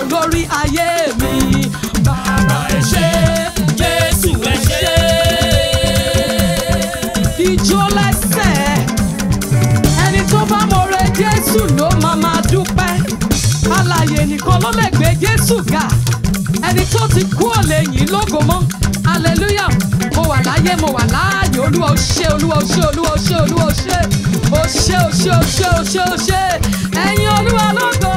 lórí ayé mi. Bàbá ẹ ṣé, Jésù ẹ ṣé. Ijó lẹ́sẹ̀, ẹni tó bá mọ̀rẹ́ Jésù ló máa máa dúpẹ́. Alàyè nìkan ló lè gbé Jésù ga. Ẹni tó ti kú ò lè yìn lógo mọ́. Hallelujah! Mo wà láyé, mo wà láàyè. Olúwa ó ṣé, Olúwa ó ṣé, Olúwa ó ṣé, Olúwa ó ṣé. Ó ṣé, ó ṣé, ó ṣé, ó ṣé, ó ṣé. Ẹ̀yin Olúwa lógo.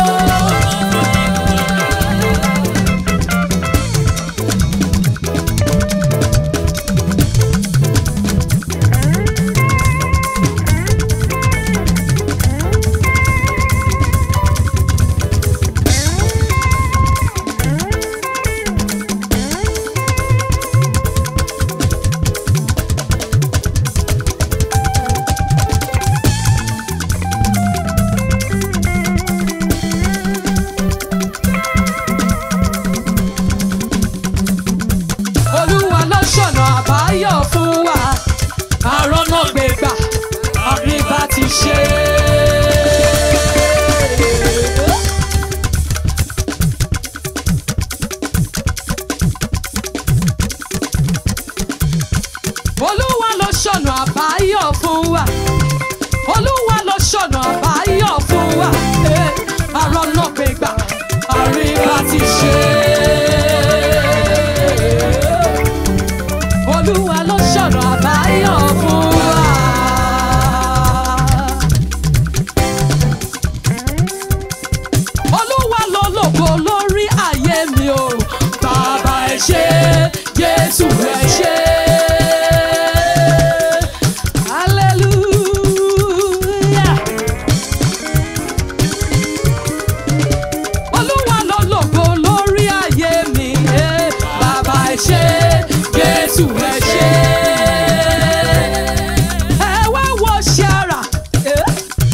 Olúwa ló ṣọ̀nà àbáyọ fún wa. Àrọ́nà gbégbà, àríbá ti ṣe. Olúwa ló ṣọ̀nà àbáyọ fún wa. Olúwa ló ṣọ̀nà àbáyọ fún wa. Eh, Àrọ́nà gbégbà, àríbá ti ṣe. Olúwa ló ṣọ̀nà àbáyọ fún wa. Olúwa ló lògo lórí ayé mi o. Bàbá ẹ ṣé, Jésù ẹ ṣé. Hallelujah. Olúwa ló lògo lórí ayé mi. eh. Bàbá ẹ ṣé, Jésù ẹ ṣé. Ẹ wá wo ṣe ara. eh.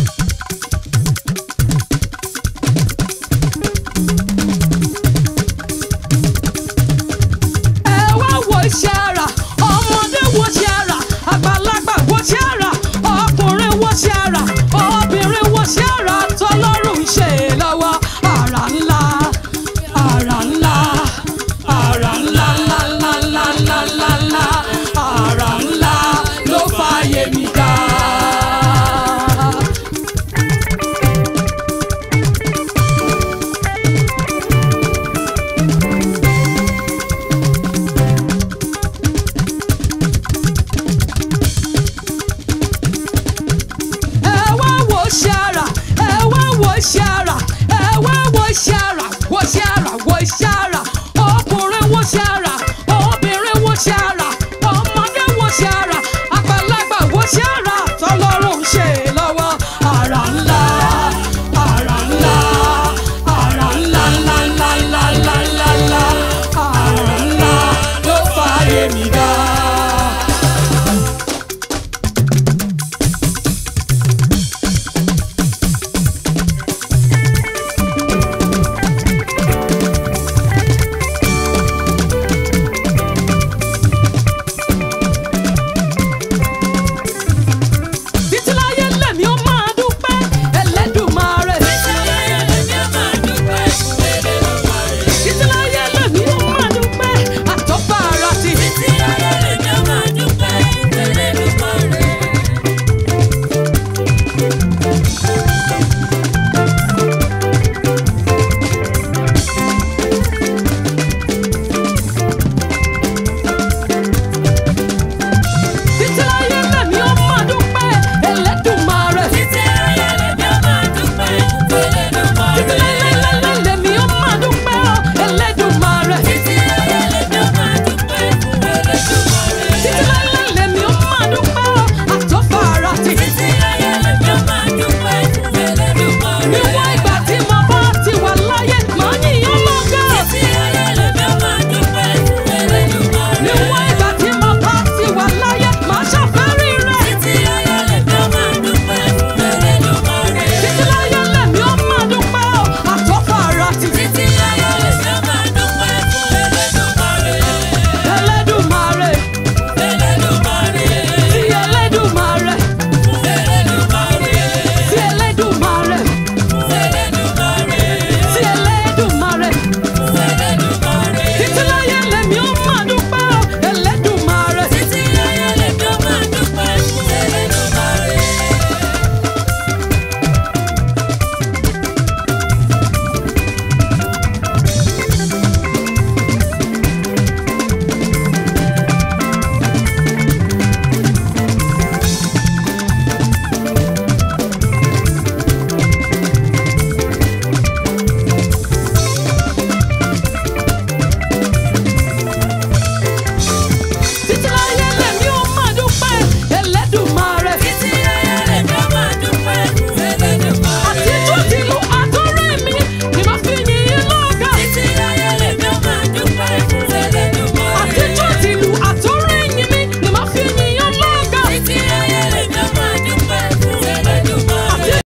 ẹ wá wo iṣẹ́ ara ọmọdé wo ṣe ara àgbàlagbà wo ṣe ara ọkùnrin wo ṣe ara obìnrin wo ṣe ara tọlọ́run ṣe lọ́wọ́ ara ńlá ara ńlá ara ńlá ńlá ńlá ńlá ńlá ńlá ńlá ara ńlá ló fàyè mi dá. ẹ wá wo ṣe ara ẹ wá wo ṣe ara ẹ wá wo ṣe ara wo ṣe ara